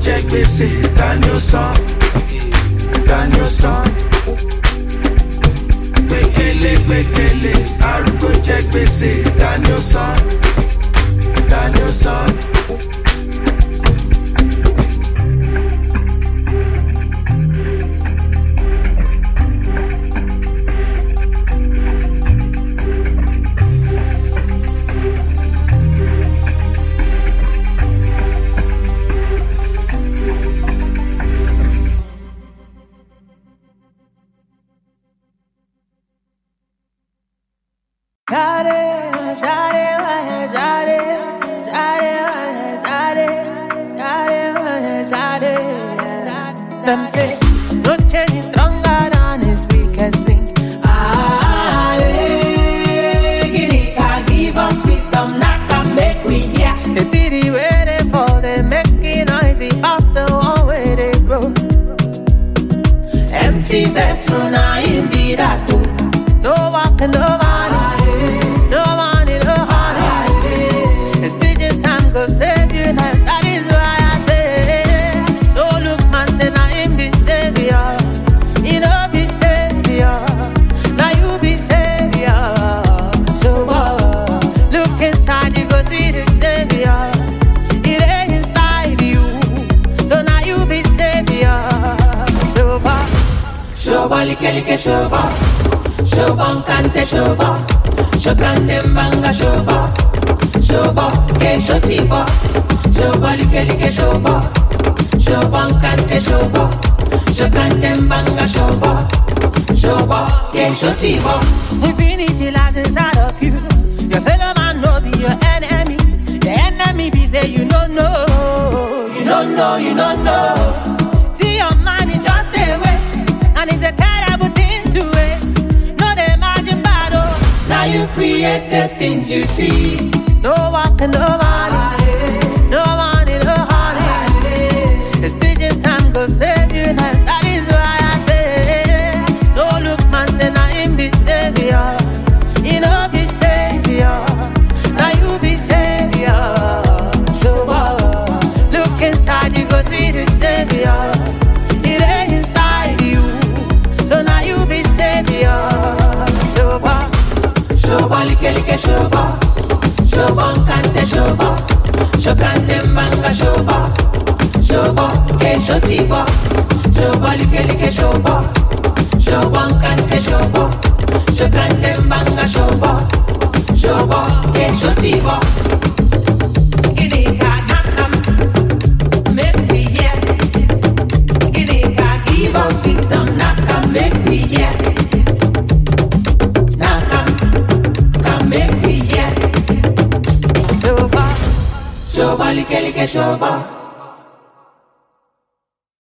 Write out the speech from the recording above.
jẹ gbèsè ta ni ó san ta ni ó san gbẹkẹlé gbẹkẹlé arúgbó jẹ gbèsè ta ni ó san ta ni ó san. Them say, no chain is stronger than his weakest link. Ah, eh, Guinea can give us wisdom, not can make we hear. The pity where they fall, they making noisy off the one where they grow. Empty vessel, now in be that too. No walking, no money, no money, no honey. It's digital time, go save you life. That is why I say, no look man, say now him be savior. You know be savior. Now you be savior. So uh, look inside, you go see the savior. It ain't inside you. So now you be savior. So uh, Shoba like like shoba Shoba nkante shoba Shokande mbanga shoba Shoba ke shotiba Shoba like like shoba Shoba nkante shoba Shokande mbanga shoba Shoba ke shotiba Infinity lies inside of you. Your fellow man no be your enemy. The enemy be say you don't know. You don't know, you don't know See your mind is just a waste, and it's a terrible thing to waste. No they imagine battle. Now you create the things you see No walking, no money, no money, no honey. It's digital time go save you life. That is why I say, no look man say now him be savior. You know be savior. Now you be savior. So uh, look inside you go see the savior. It ain't inside you. So now you be savior. So uh, Shoba like like shoba Shoba nkante shoba Shokande mbanga shoba Shoba ke shotiba Shoba like like shoba Shoba nkante shoba Shokande mbanga shoba Shoba ke shotiba Guinea ka nakam Make we hear Guinea ka give us wisdom Nakam make we hear Nakam Come make we hear so uh, Shoba like like shoba